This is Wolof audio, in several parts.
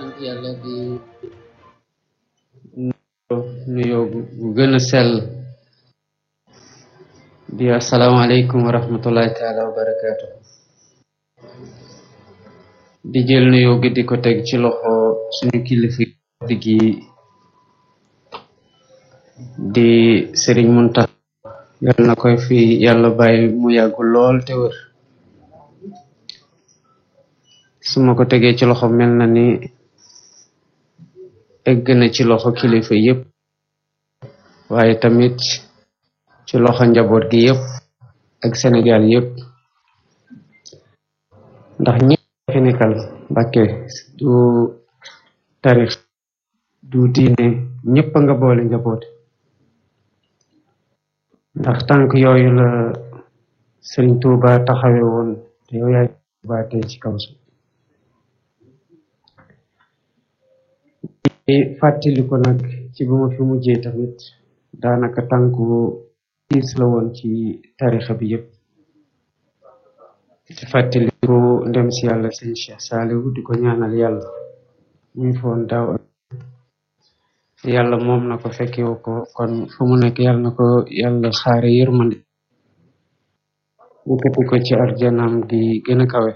sant yàlla di nuyoo gu gën a sell di asalaamaaleykum wa rahmatullahi taala wa barakaatu di jël nuyoo gi di ko teg ci loxo suñu kilifa gi di sëriñ Muntax yàlla na koy fi yàlla bàyyi mu yàggu lool te wër su ma ko tegee ci loxo mel na ni egg na ci loxo kilifa yépp waaye tamit ci loxo njaboot gi yépp ak Sénégal yépp ndax ñëpp fi nekkal Mbàkke du tarix du diine ñëpp a nga boole njaboot ndax tànk yooyu la Sëriñ Tuuba taxawe woon te yow yaay baatee ci kaw su fàttali ko nag ci bu ma fi mujjee tamit daanaka tànku tiis la woon ci tarixa bi yëpp di fàttali ko ndem si yàlla sëñ Cheikh Saliou di ko ñaanal yàlla muy foon daaw yàlla moom na ko fekkewu ko kon fu mu nekk yàlla na ko yàlla xaare yërmande yëkkati ko ci arjanaam gi gën a kawe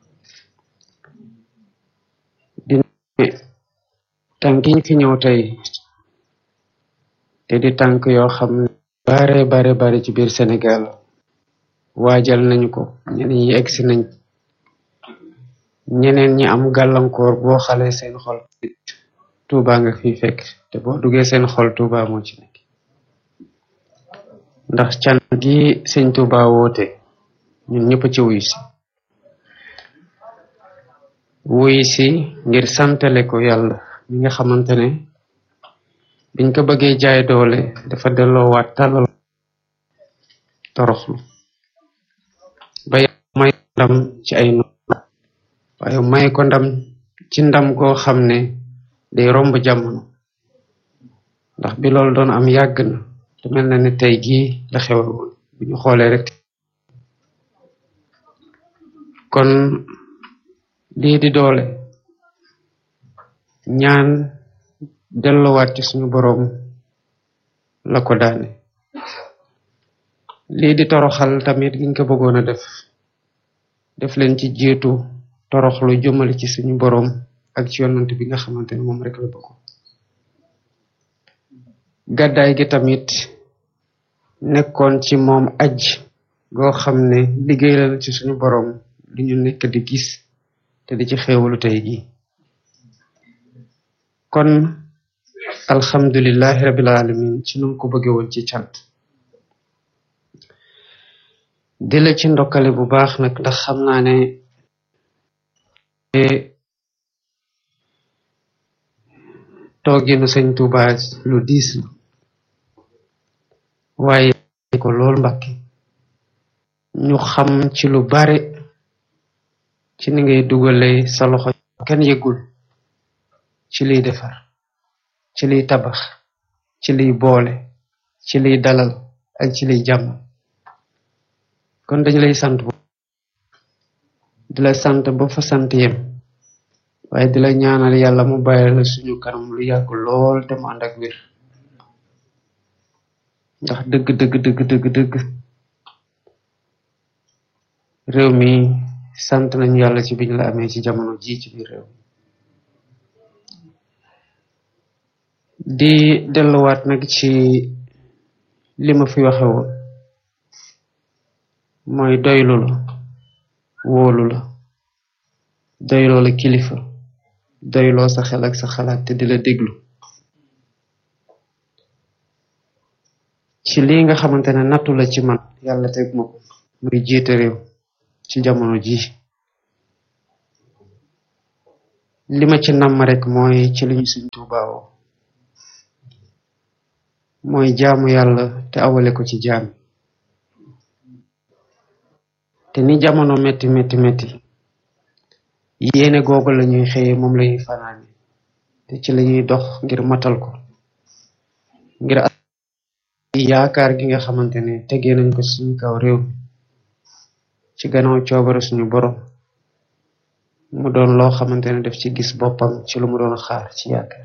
tànk yi fi ñëw tey te di tànk yoo xam ne bare bare bare ci biir Sénégal waajal nañu ko ñeneen ñi egsi nañ ñeneen ñi am gàllankoor boo xale seen xol Tuuba nga fi fekk te boo duggee seen xol Tuuba moo ci nekk ndax can gi sëñ Tuuba woote ñun ñëpp ci wuyu si wuyu si ngir santale ko yàlla mi nga xamante ne biñ ko bëggee jaay doole dafa delloowaat tàllal toroxlu ba may ndam ci ay no waaye may ko ndam ci ndam goo xam ne day romb jamono ndax bi loolu doon am yàgg na te mel na ne tey gii la xewe woon bu ñu xoolee rek kon lii di doole ñaan delluwaat ci suñu boroom la ko daane lii di toroxal tamit giñ ko bëggoon a def def leen ci jiitu toroxlu jëmale ci suñu boroom ak ci yonant bi nga xamante ne moom rek la bëgg gàddaay gi tamit nekkoon ci moom aj goo xam ne liggéey la ci suñu boroom li ñu nekk di gis te di ci xéewalu tey gi kon alhamdulillahi rabbil alamin ci nu ko bëgge woon ci cant di la ci ndokkale bu baax nag ndax xam naa ne tooginu sëñ Tuuba lu diis la waaye ko lool Mbàkke ñu xam ci lu bare ci ni ngay dugale sa loxo kenn yëgul ci liy defar ci liy tabax ci liy boole ci liy dalal ak ci liy jàmm kon dañu lay sant bu di la sant ba fa sant yem waaye di la ñaanal yàlla mu bàyyi la suñu kanam lu yàgg lool te mu ànd ak wér ndax dëgg dëgg dëgg dëgg dëgg réew mi sant nañu yàlla ci biñ la amee ci jamono ji ci biir réew di delluwaat nag ci li ma fi waxe woon mooy doylu la wóolu la doyloo la kilifa doyloo sa xel ak sa xalaat te di la déglu ci lii nga xamante ne nattu la ci man yàlla teg ma ko muy jiite réew ci jamono ji li ma ci namm rek mooy ci li ñu Sëñ Tuubaa woo mooy jaamu yàlla te awale ko ci jaam te ni jamono metti metti metti yéene googu la ñuy xëye moom la ñuy fanaane te ci la ñuy dox ngir matal ko ngir yaakaar gi nga xamante ne tegee nañ ko suñu kaw réew mi ci gannaaw coobare suñu borom mu doon loo xamante ne daf ci gis boppam ci lu mu doon xaar ci yaakaar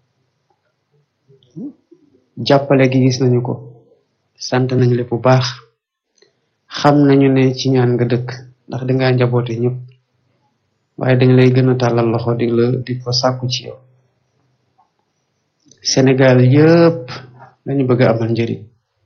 jàppale gi gis nañu ko sant nañu le bu baax xam nañu ne ci ñaan nga dëkk ndax dangaa njaboote ñëpp waaye dañ lay gën a tàllal loxo di la di ko sàkku ci yow Sénégal yëpp lañu bëgg a amal njëriñ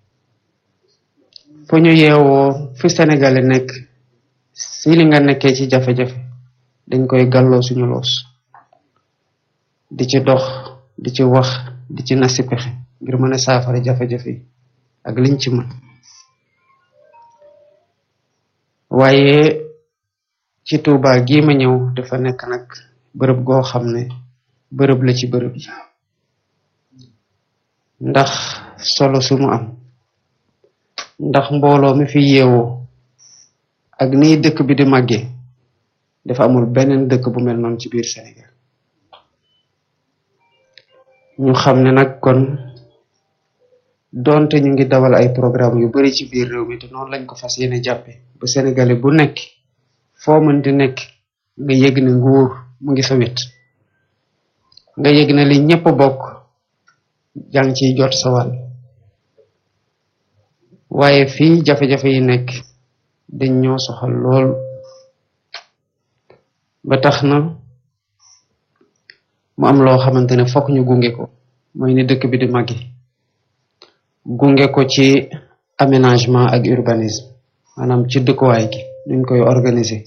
fu ñu yeewoo fi Sénégalais nekk si li nga nekkee ci jafe-jafe dañ koy gàlloo suñu loos di ci dox di ci wax di ci nasi pexe ngir mën a saafara jafe-jafe yi ak liñ ci mën waaye ci Tuuba gii ma ñëw dafa nekk nag bërëb goo xam ne bërëb la ci bërëb yi ndax solo su mu am ndax mbooloo mi fi yeewoo ak nii dëkk bi di màggee dafa amul beneen dëkk bu mel noonu ci biir Sénégal ñu xam ne nag kon doonte ñu ngi dawal ay programme yu bari ci biir réew mi te noonu lañ ko fas yéene jàppe ba sénégalais bu nekk foo mën di nekk nga yëg ne nguur mu ngi sa wet nga yëg ne li ñëpp bokk jàng ciy jot sa wàll waaye fii jafe-jafe yi nekk dañ ñoo soxal lool ba tax na mu am loo xamante ne fokk ñu gunge ko mooy ni dëkk bi di màggi gunge ko ci aménagement ak urbanisme maanaam ci dëkkuwaay gi nuñ koy organiser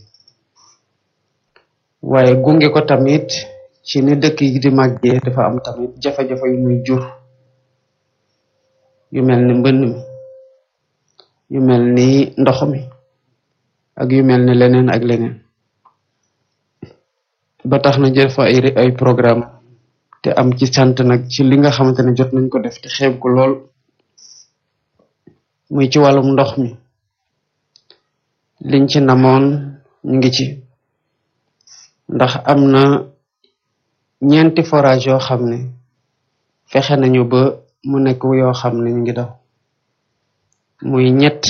waaye gunge ko tamit ci ni dëkk yi di màggee dafa am tamit jafe-jafe yu muy jur yu mel ni mbënn mi yu mel ni ndox mi ak yu mel ni leneen ak leneen ba tax na jël fa ay ay programme te am ci sant nag ci li nga xamante ne jot nañ ko def te xeeb ko lool muy ci wàllum ndox mi liñ ci namoon ñu ngi ci ndax am na ñeenti forage yoo xam ne fexe nañu ba mu nekk yoo xam ne ñu ngi daw muy ñett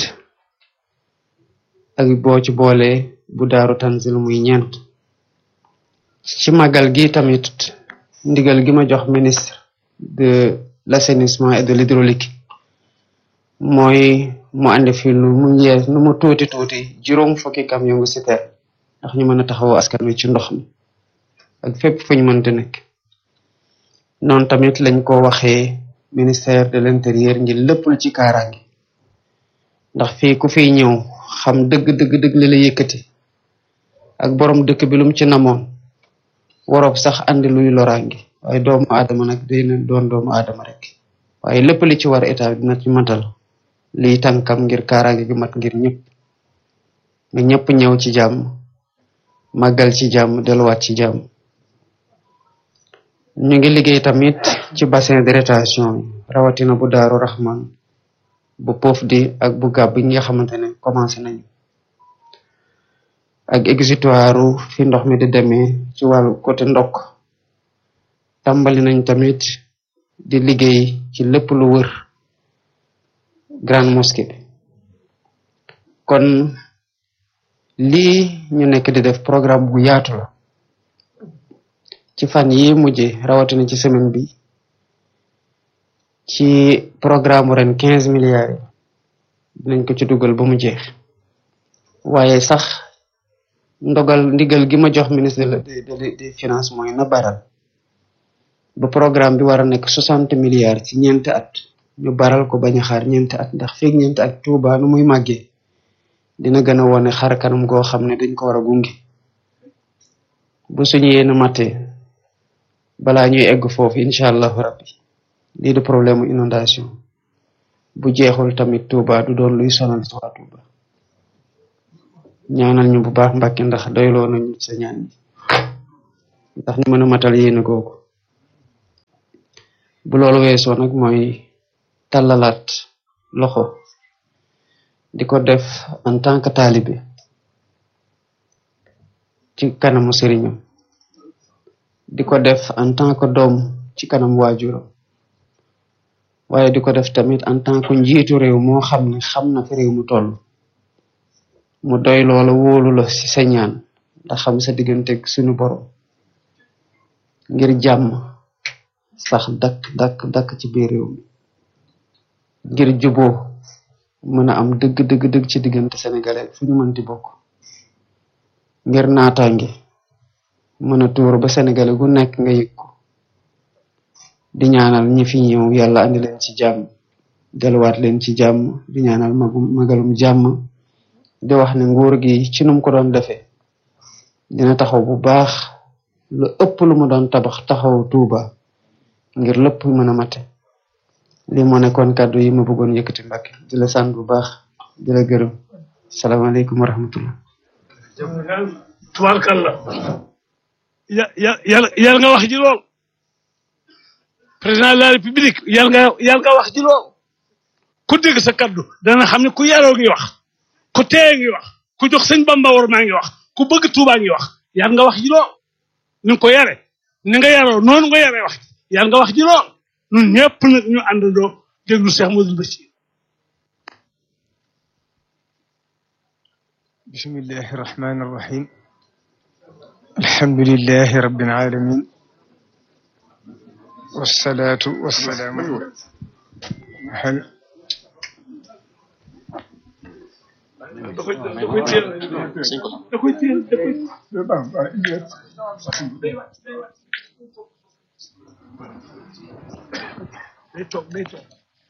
ak boo ci boole bu daaru tanzil muy ñeent ci màggal gi tamit ndigal gi ma jox ministre de l'assainissement et de l'hydraulique mooy mu andi fi lu mu yees nu mu tuuti tuuti juróom fukki camion ngu citerne ndax ñu mën a taxawoo askan wi ci ndox mi ak fépp fu ñu mënti nekk noonu tamit lañ ko waxee ministère de l'intérieur ngir lépp lu ci kaaraange ndax fii ku fiy ñëw xam dëgg dëgg dëgg li la yëkkati ak borom dëkk bi lum ci namoon waroob sax andi luy loraange waaye doomu aadama nag day na doon doomu aadama rek waaye lépp li ci war état bi dina ci matal liy tànkam ngir kaaraange gi mat ngir ñëpp nga ñëpp ñëw ci jàmm màggal ci jàmm delluwaat ci jàmm ñu ngi liggéey tamit ci bassin de rétention yi rawatina bu daaru raxman bu poof di ak bu gàbb yi nga xamante ne commencé nañu ak exutoire fi ndox mi di demee ci wàllu côté ndokk tàmbali nañ tamit di liggéey ci lépp lu wër grande mosquée bi kon lii ñu nekk di def programme bu yaatu la ci fan yi mujje rawatina ci semaine bi ci programme ren quinze milliards yi dinañ ko ci dugal ba mu jeex waaye sax ndogal ndigal gi ma jox ministre de de des finances mooy na baral ba programme bi war a nekk soixante milliards ci ñeenti at ñu baral ko bañ a xaar ñeenti at ndax feeg ñeenti at Tuuba nu muy màggee dina gën a wone xar kanam goo xam ne dañ ko war a gunge bu suñu yéen matee balaa ñuy egg foofu incha allahu rabbi lii du problème mu inondation bu jeexul tamit Tuuba du doon luy sonal ci waa Tuuba ñaanal ñu bu baax Mbàkke ndax doyloo nañu sa ñaan yi ndax ñu mën a matal yéene googu bu loolu weesoo nag mooy tàllalaat loxo di ko def en tant que taalibe ci kanamu sëriñam di ko def en tant que doom ci kanam waajuram waaye di ko def tamit en tant que njiitu réew moo xam ne xam na fi réew mu toll mu doy loola wóolu la ci sa ñaan ndax xam sa digganteeg suñu borom ngir jàmm sax dakk dakk dakk ci biir réew mi ngir juboo mën a am dëgg dëgg dëgg ci diggante sénégalais fu ñu mënti bokk ngir naataange mën a tuur ba sénégalais gu nekk nga yëg ko di ñaanal ñi fi ñëw yàlla andi leen ci jàmm delluwaat leen ci jàmm di ñaanal magum magalum jàmm di wax ne nguur gi ci num ko doon defee dina taxaw bu baax lu ëpp lu mu doon tabax taxaw tuuba ngir lépp mën a mate li moo nekkoon kàddu yi ma bëggoon yëkkati mbàkke di la sant bu baax di la gërëm salaamaaleykum wa rahmatullah tubaarkalla ya ya yar nga wax ji lool président de la république yar nga yar nga wax ji lool ku dégg sa kaddu dana xam ne ku yaroo ngi wax ku teye ngi wax ku jox sëñ bamba war maa ngi wax ku bëgg tuubaa ngi wax yar nga wax ji lool ni nga ko yare ni nga yaroo noonu nga yaree wax ji yar nga wax ji lool ñun ñëpp nag ñu àndandoo déglu Cheikh Modou Bachir bismillahi irrahmani irrahim alhamdulilahi rabbil alamin wasalaatu wasalaamu al da koy da koy téel da koy téel da koy day toog day toog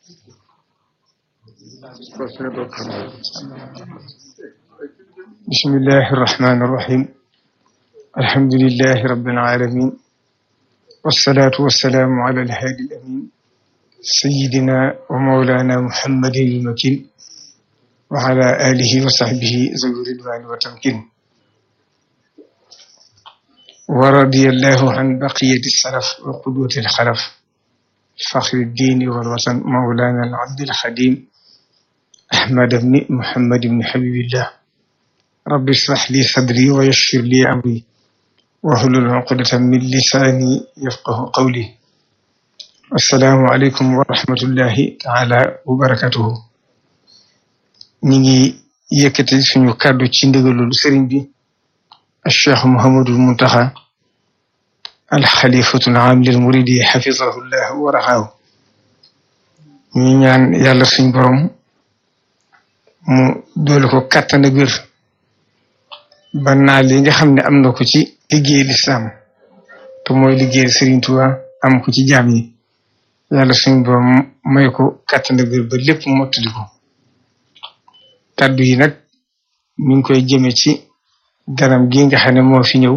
bismillahi irrahmani irrahim alhamdulilahi rabbil alamin wasalaatu wasalaamu ala alhaadi alamin sayidina wa mawlana muhammadin almakin wa ala alihi wa sahbihi zawi ridwani wa tamkin wa radiya allahu an baqiyati salaf wa qudwati alxalaf faxri ddiini walwatan mawlana alabdi alxadim ahmad bni muhammad bni habibillah rabbi israh li sadri wa yassir li amri wahlul uqdatan min lisaani yafqahu qawli assalaamu aleykum wa rahmatullahi taala wa barakatuhu ñi ngi yëkkati suñu kàddu ci ndigalul sëriñ bi alcheikh muhammadul muntaxa alxalifatul aam lil muridi xafizahu llah wa raxaahu ñu ñaan yàlla suñ borom mu doole ko kàttan ak wér ba naal yi nga xam ne am na ko ci liggéey lislaam te mooy liggéey Sëriñ Tuubaa am ko ci jaam yi yàlla suñ borom may ko kàttan ak wér ba lépp mottali ko kàddu yi nag mi ngi koy jëme ci ganam gi nga xam ne moo fi ñëw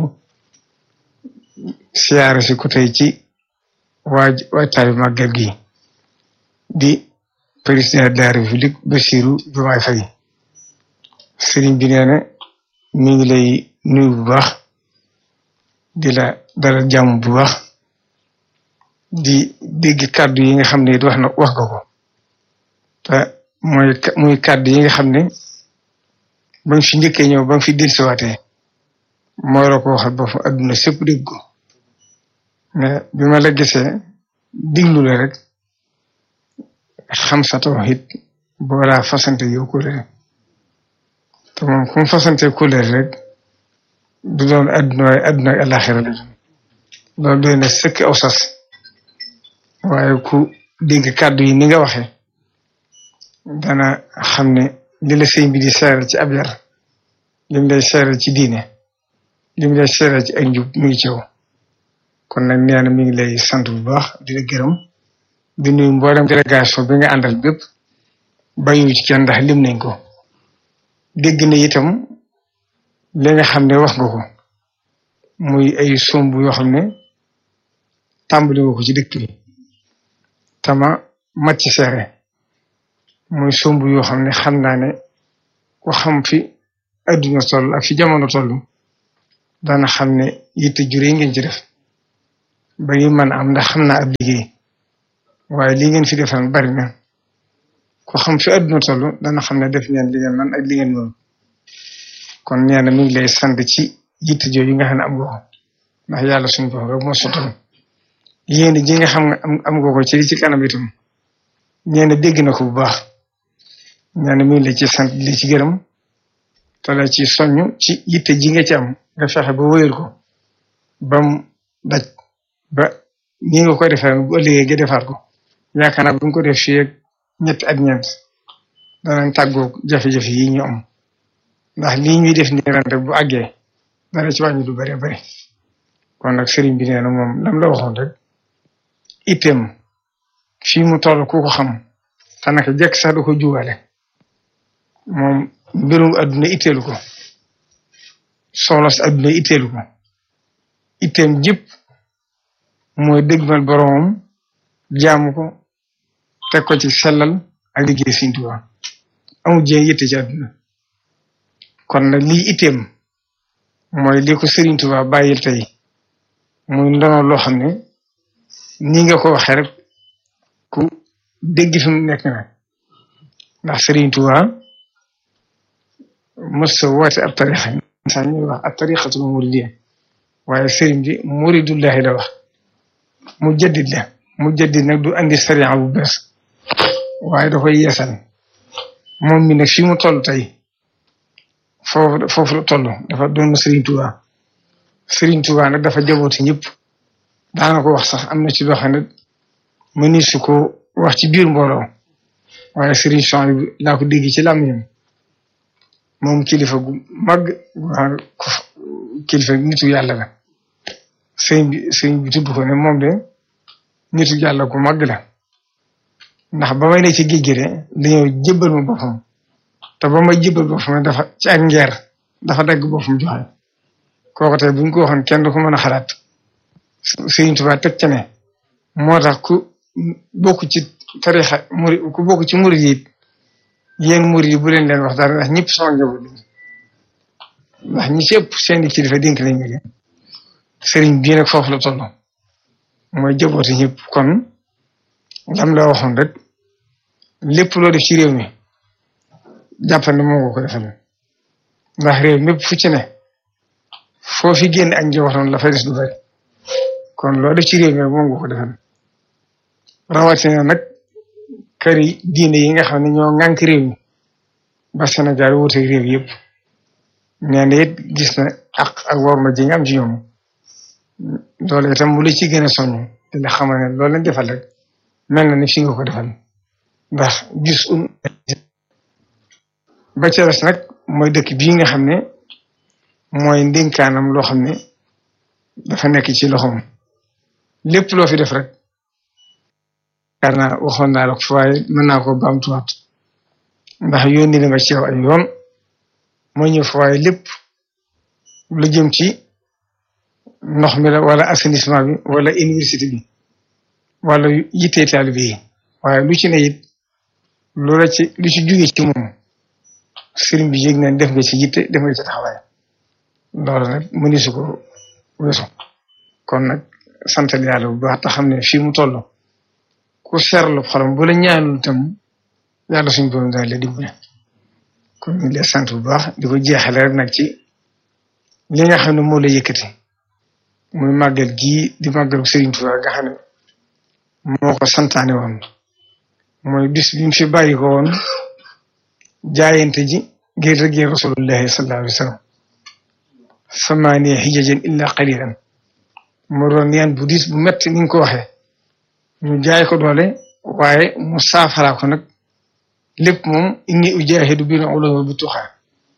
siyaare si ko tey ci waaj waajtaayu màggal gi di président de la république Bassirou Diomaye Faye sëriñ bi nee na mi ngi lay nuyu bu baax di la dalal jàmm bu baax di dégg kàddu yi nga xam ne wax na wax nga ko te mooy muy kàddu yi nga xam ne ba nga fi njëkkee ñëw ba nga fi dellusiwaatee moo la ko waxal ba fa adduna sépp dégg ko mais bi ma la gisee diglu la rek xam sa tawhid boolaa fasante yow kóllëre te moom ku mu fasante kóllëre rek du doon adduna waaye adduna ak àllaaxira la loolu doy na sëkk aw sas waaye ku dégg kàddu yi ni nga waxee dana xam ne li la sëñ bi di seeral ci ab yar li mu lay seeral ci diine li mu lay seeral ci ak njub mi ngi ci yow kon nag nee na mi ngi lay sant bu baax di la gërëm di nuyu mboolem délégation bi nga àndal bépp bàyyiwu ci kenn ndax lim nañ ko dégg na itam li nga xam ne wax nga ko muy ay somb yoo xam ne tàmbali nga ko ci dëkk bi tama mat ci seere muy somb yoo xam ne xam naa ne ku xam fi adduna toll ak fi jamono toll dana xam ne yitte juree ngeen ci def ba ngi mën am ndax xam naa ab liggéey waaye li ngeen fi defal bari na ko xam fi adduna toll dana xam ne def ngeen li ngeen man ak li ngeen moom kon nee na mi ngi lay sant ci yitte jooju nga xam ne am nga ko ndax yàlla suñu bopp rek moo sottal yéen ji nga xam ne am am nga ko ci li ci kanam itam nee na dégg na ko bu baax nee na mi ngi la ci sant li ci gërëm te la ci soññ ci yitte ji nga ci am nga fexe ba wéyal ko ba mu daj ba nii nga koy defee bu ëllëgee nga defaat ko yaakaar naa bu ñu ko def fii ak ñetti at ñeent danañ tàggoog jafe-jafe yi ñu am ndax lii ñuy def nii ren rek bu àggee dana ci wàññi lu bari bari kon nag sëriñ bi nee na moom lam la waxoon rek itteem fii mu toll ku ko xam te naka jekk sax da ko juwale moom mbirum adduna itteelu ko soxla si adduna itteelu ko itteem jëpp mooy dëgmal boromam jaamu ko teg ko ci sellal ak liggéey Sëriñ Tuubaa amul jéem yitte ci adduna kon nag lii itteem mooy li ko Sëriñ Tuubaa bàyyil tey muy ndono loo xam ne nii nga ko waxee rek ku dégg fi mu nekk na ndax Sëriñ Tuubaa mos sa woote ab tarixa sax ñuy wax ab tarixatul muridiyya waaye sëriñ bi muridullahi la wax mu jaddid la mu jaddid nag du andi sariya bu bees waaye da koy yeesal moom mi nag fi mu toll tey foofu foofu la toll dafa doon Sëriñ Tuubaa Sëriñ Tuubaa nag dafa jabooti ñëpp daana ko wax sax am na ci loo xam ne mëni su ko wax ci biir mbooloo waaye Sëriñ Son bi laa ko dégg ci làmmiñam moom kilifa gu mag kilifa nitu yàlla la sëriñ bi sëriñ bi tudd ko ne moom de nitu yàlla gu mag la ndax ba may ne ci géej gi de dañoo jébbal ma boppam te ba may jébbal boppam dafa ci ak ngeer dafa dagg boppam joxe kooku tey buñ ko waxoon kenn du ko mën a xalaat Sëriñ Tuubaa teg ca ne moo tax ku bokk ci tarixa muri ku bokk ci murid yi yéen murid yi bu leen leen wax dara ndax ñëpp sama njaboot lañ ndax ñi ci ëpp seeni kilifa dénk lañ leen sëriñ bii nag foofu la toll mooy jabooti ñëpp kon lam la waxoon rek lépp loo def ci réew mi jàppal ne moo nga ko defal ndax réew mépp fu ci ne foo fi génn ak njabootam la fay des du bari kon loo def ci réew mi moom nga ko defal rawatina nag kër yi diine yi nga xam ne ñoo ŋànk réew mi ba Sénégal wuute réew yëpp nee na it gis na ak ak war ma ji nga am ci ñoom loolu itam mu la ci gën a soññ te la xamal ne loolu lañ defal rek mel na ni fi nga ko defal ndax gis um ba ca des nag mooy dëkk bii nga xam ne mooy ndénkaanam loo xam ne dafa nekk ci loxoom lépp loo fi def rek yaakaar naa waxoon naa la ko waaye mën naa ko baamtuwaat ndax yónni na ma ci yow ay yoon mooy ñëw fa waaye lépp lu jëm ci ndox mi la wala assainissement bi wala université bi wala yittee taalibe yi waaye lu ci ne it lu la ci lu ci jóge ci moom sëriñ bi yëg na def nga ci yitte def nga ci taxawaay loolu nag mëni su ko weesu kon nag santal yàlla bu baax te xam ne fii mu toll ku seerlu xolam bu la ñaanul tam yàlla suñ borom daal la dimbale kon ñu lay sant bu baax di ko jeexale rek nag ci li nga xam ne moo la yëkkati muy màggal gii di màggalu Sëriñ Tuubaa nga xam ne moo ko santaane woon mooy bis bi mu fi bàyyi ko woon jaayante ji ngir rëggee rasulullahi sallallahu alayhi wa sallam samaaniya hijajan illa qalilan mu doon yan bu diis bu metti ni nga ko waxee ñu jaay ko doole waaye mu saafara ko nag lépp moom inni ujahidu bil ulumi bi tuxaa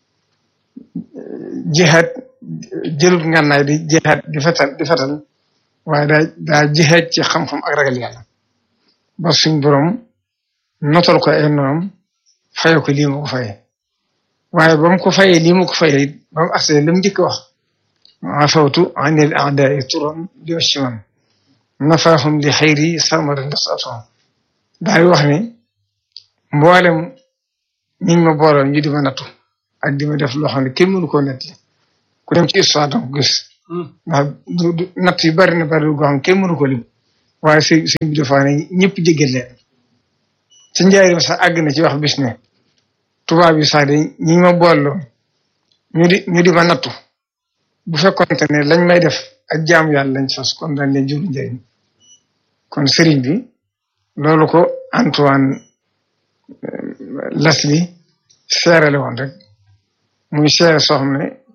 jihaad jëlut ngànnaay di jihaad di fetal di fetal waaye daa daa jihaad ci xam-xam ak ragal yàlla ba suñ borom notal ko ay noonam faye ko lii mu ko faye waaye ba mu ko fayee lii mu ko fayee it ba mu agsee la mu njëkk wax afawtu anil a'da'i turan li wasiman nafaahum li xayri sarmadan nasatoon daal wax ne mboolem ñiñ ma booloon ñu di ma nattu ak di ma def loo xam ne kenn mënu koo netti ku dem ci histoire danga ko gis ndax du natt yu bari na bari goo xam kenn mënu ko lim waaye sëñ sëñ bi dafa ne ñëpp jéggal leen ci njaarim sax àgg na ci wax bis ne tubaab yi sax de ñi ma booloon ñu di ñu di ma nattu bu fekkonte ne lañ may def ak jaamu yàlla lañ sos kon dañ leen jur njëriñ kon sëriñ bi loolu ko Antoine Leslie seerale woon rek muy seere soo xam ne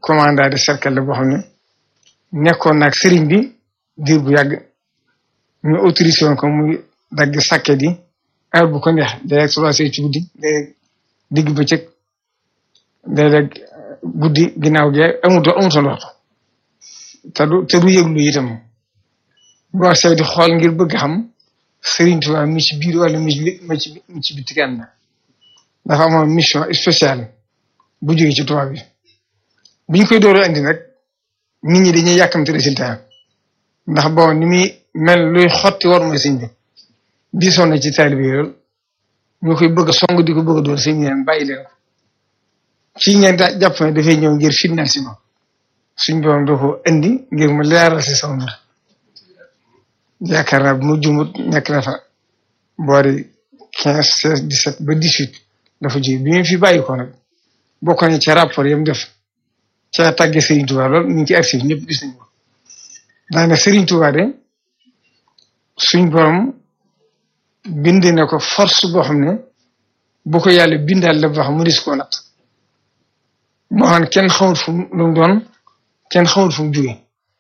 commandant de cercle la boo xam ne nekkoon naag sëriñ bi diir bu yàgg ñu autorisé woon ko muy dagg sàkket yi heure bu ko neex day trois heures ci guddi day digg bëccëg léeg-léeg guddi ginnaaw gi amuto amutoon waxtu te du te du yëglu itam boo sew di xool ngir bëgg xam Serigne Touba mi ci biir wala mi ci mi ci mi ci biti kenn dafa amoon mission spéciale bu jógee ci Touba bi biñ koy door a andi nag nit ñi dañuy yàkkamte résultat ndax bon ni muy mel luy xotti war mooy sëñ bi diisoon na ci taalibe bi lool ñu koy bëgg a song di ko bëgg a doon sëñ bi leen bàyyi leen ko ci ngeen daa jàpp ne dafay ñëw ngir fitnaal si ma suñ borom doo ko indi ngir mu leeral si sama mbir yaakaar naa bu mu jumut nekk na fa boori quinze seize dix sept ba dix huit dafa ji bi ñu fi bàyyi ko nag bokk nañ ca rapport yam def ca tàgge Serigne Touba lool ñu ngi ci archive ñëpp gis nañ ko daane Serigne Touba de suñ borom bind na ko force boo xam ne bu ko yàlla bindaal la boo xam mu dis koo natt moo xam ne kenn xamul fu mu lu mu doon kenn xamul fu mu jóge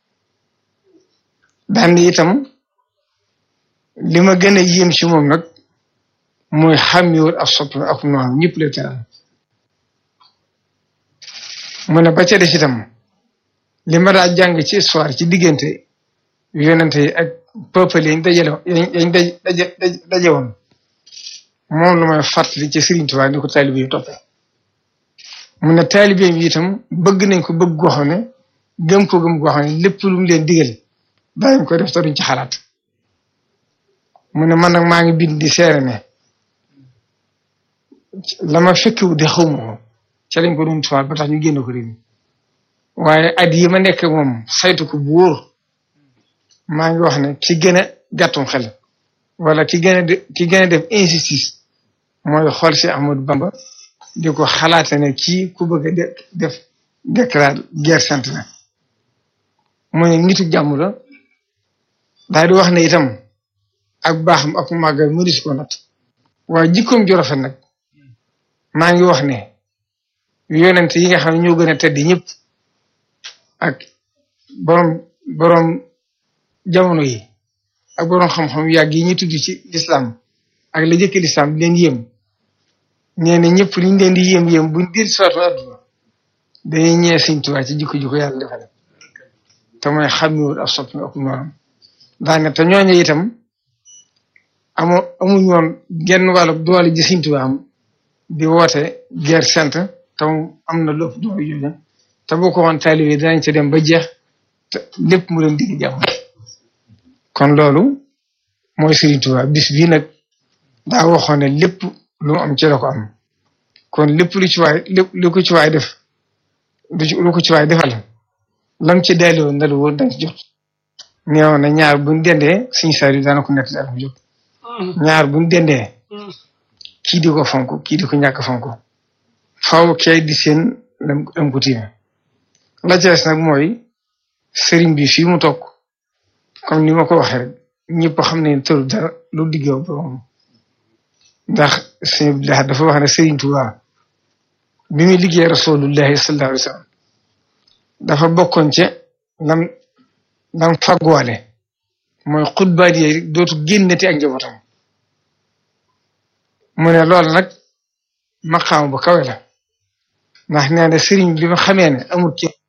daan itam li ma gën a yéem ci moom nag mooy xàmmiwul ak soppi ak noonu ñëpp la teral mu ne ba ca des itam li ma daa jàng ci histoire ci diggante yonente yi ak peuple yi dajale yañ daje daje woon moom lu may fàttali ci Serigne Touba ni ko taalibe yi toppee mu ne taalibe yi itam bëgg nañ ko bëgg goo xam ne gëm ko gëm goo xam ne lépp lu mu leen digal daañu ko def te duñ ci xalaat mu ne man nag maa ngi bind di seere ne la ma fekkiwu di xaw ma ko ca lañ ko doon tuwaat ba tax ñu génn ko réew mi waaye at yi ma nekk moom saytu ko bu wóor maa ngi wax ne ki gën a gàttum xel wala ki gën a ki gën a def insistance mooy xool si Ahmadou Bamba di ko xalaate ne kii ku bëgg a def déclare guerre sainte la mu ne nitu jàmm la daal di wax ne itam ak baaxam ak màggal mu dis ko nat waaye jikkoom ju rafet nag maa ngi wax ne yonent yi nga xam ne ñoo gën a tedd ñëpp ak borom borom jamono yi ak borom xam-xam yàgg yi ñu tudd ci lislaam ak la jëkk lislaam di leen yéem nee na ñëpp liñ leen di yéem yéem buñ dir soatu àdduna dañuy ñëwee Sëñ Tuubaa ci jikko jikko yàlla defal te mooy xàmmiwul ak soppi ak noonam daane te ñooñu itam amu amuñ woon genn wàllu doole ji Sëñ Tuubaa am di woote guerre sainte te am na lépp doole jooju te boo ko woon taalibe danañ ca dem ba jeex te lépp mu leen digg jàmm kon loolu mooy Sëriñ Tuubaa bis bii nag daa waxoon ne lépp lu mu am ci la ko am kon lépp lu ci waay lépp lu ko ci waay def lu ko ci waay defal lam ci delloo na la woon dañ ci jot neewoon na ñaar buñ dendee suñu saar yi daana ko nekk daal mu jot ñaar buñ dendee kii di ko fonk kii di ko ñàkk fonk faaw kay di seen lam lam ko tiime la ca des nag mooy sëriñ bi fii mu toog comme ni ma ko waxee rek ñëpp xam ne tëru dara lu diggéew borom ndax sëñ Abdullah dafa wax ne Sëriñ Tuubaa bi muy liggéey rasulullahi sallallahu alayhi wa sallam dafa bokkoon ca lam lam fagwaale mooy xutbaat yi dootu génnati ak njabootam mu ne loolu nag maqaam bu kawe la ndax nee na sëriñ bi ma xamee ne amul kenn